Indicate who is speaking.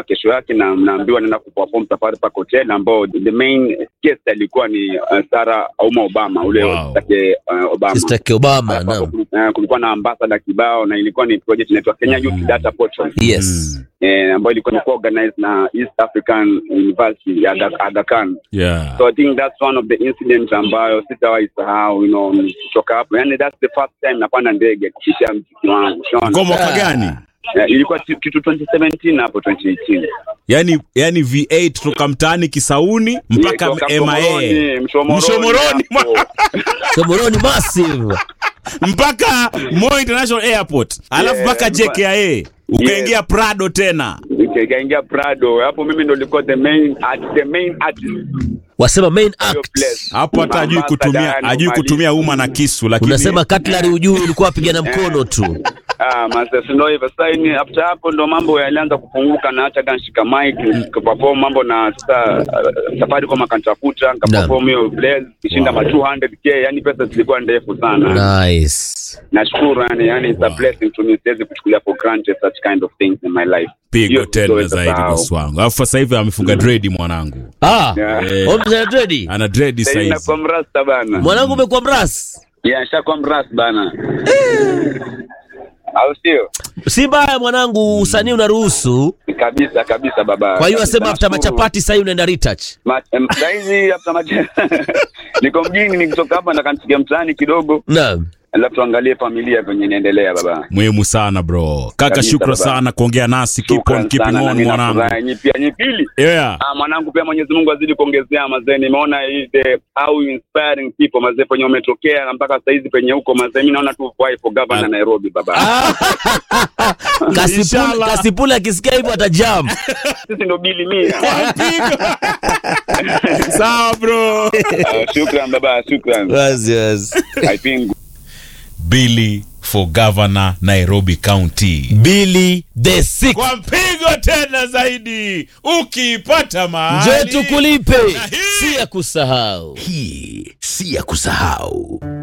Speaker 1: kesho yake na mnaambiwa naenda kuperform Safari Park Hotel ambao the main guest alikuwa ni uh, Sarah Auma Obama ule
Speaker 2: Wow.
Speaker 1: take uh, Obama
Speaker 3: Sister Obama,
Speaker 1: Alafu
Speaker 3: naam.
Speaker 1: kul- eh, kulikuwa na ambassador kibao na ilikuwa ni project inaitwa Kenya Youth Data Portal
Speaker 3: Yes.
Speaker 1: eh, ambayo ilikuwa ni organized na East African University ya Aga, Aga Khan.
Speaker 2: Yeah.
Speaker 1: So I think that's one of the incidents ambayo sitawahi sahau, you know, kutoka hapo. Yani that's the first time napanda ndege kupitia mziki wangu. Unaona?
Speaker 2: Kwa mwaka gani?
Speaker 1: Eh, ilikuwa ti- kitu 2017 hapo 2018.
Speaker 2: yani yani V8 toka mtaani Kisauni mpaka
Speaker 1: Toka
Speaker 2: MIA
Speaker 1: Mshomoroni, Mshomoroni
Speaker 2: Mshomoroni,
Speaker 1: hapo.
Speaker 3: Somoroni massive.
Speaker 2: mpaka Moi International Airport alafu
Speaker 1: Yeah,
Speaker 2: mpaka
Speaker 1: mpa-
Speaker 2: JKIA ukaingia Prado tena.
Speaker 1: Nikaingia Prado hapo, mimi ndo nilikuwa the main art, the main artist
Speaker 3: Wasema main
Speaker 1: hiyo
Speaker 3: act.
Speaker 1: place.
Speaker 2: Hapo hata ajui
Speaker 1: Ambassador,
Speaker 2: kutumia
Speaker 1: yani
Speaker 2: ajui
Speaker 1: umalizi.
Speaker 2: kutumia uma na kisu, lakini
Speaker 3: Unasema cutlery ujui ulikuwa apigana mkono tu.
Speaker 1: Ah, mazee ndio hivyo. Sasa ni after hapo ndo mambo yalianza kufunguka na hata kanshika mic nikaperform mambo na sasa uh, safari kwa makantafuta nikaperform hiyo Blaze kishinda ma 200k, yani pesa zilikuwa ndefu sana.
Speaker 3: Nice.
Speaker 1: Nashukuru yani, yani it's a blessing to me, siwezi kuchukulia for granted such kind of things in my life.
Speaker 2: pigo
Speaker 1: Hiyo
Speaker 2: tena
Speaker 1: sitoweza
Speaker 2: zaidi
Speaker 1: sahau.
Speaker 2: bosi wangu. Alafu sasa hivi amefunga dread mwanangu,
Speaker 3: Ah.
Speaker 1: Yeah.
Speaker 2: Eh.
Speaker 3: Omza ready?
Speaker 2: ana dread
Speaker 1: Sasa hivi
Speaker 2: size.
Speaker 1: nakuwa mrasta bana.
Speaker 3: Mwanangu umekuwa mras.
Speaker 1: Yeah, nishakuwa mrasta bana. Au sio?
Speaker 3: Si baya mwanangu, usanii unaruhusu.
Speaker 1: Kabisa kabisa baba.
Speaker 3: Kwa hiyo asema after
Speaker 1: Nashukuru.
Speaker 3: machapati sasa unaenda retouch.
Speaker 1: Ma- em, saizi hapa macha niko mjini, nikitoka hapa nakansikia mtaani kidogo,
Speaker 3: Naam.
Speaker 1: alafu tuangalie familia venye inaendelea baba.
Speaker 2: Muhimu sana bro. Kaka,
Speaker 1: Kabisa,
Speaker 2: shukran
Speaker 1: baba.
Speaker 2: sana kuongea nasi. Keep
Speaker 1: Shukran
Speaker 2: on keeping
Speaker 1: sana, na
Speaker 2: on
Speaker 1: mimi
Speaker 2: mwanangu.
Speaker 1: nafurahi. Nyi pia nyi pili
Speaker 2: Yeah.
Speaker 1: Ah, mwanangu pia Mwenyezi Mungu azidi kuongezea mazee. Nimeona hii the how you inspiring people mazee, penye umetokea na mpaka sasa hizi penye huko mazee, mimi naona tu vai for governor
Speaker 2: Ah.
Speaker 1: Nairobi baba.
Speaker 3: Kasipula,
Speaker 2: Inshallah.
Speaker 3: kasipula akisikia hivyo atajam.
Speaker 1: Sisi ndo bili mia.
Speaker 2: Sawa bro.
Speaker 1: Ah, Shukran baba, shukran.
Speaker 3: Yes, yes.
Speaker 1: I think
Speaker 2: Billy for governor Nairobi County.
Speaker 3: Billy the Six.
Speaker 2: Kwa mpigo tena zaidi. Ukipata mahali.
Speaker 3: Njoo tukulipe.
Speaker 2: Na hii-
Speaker 3: Si ya kusahau.
Speaker 4: Hii si ya kusahau.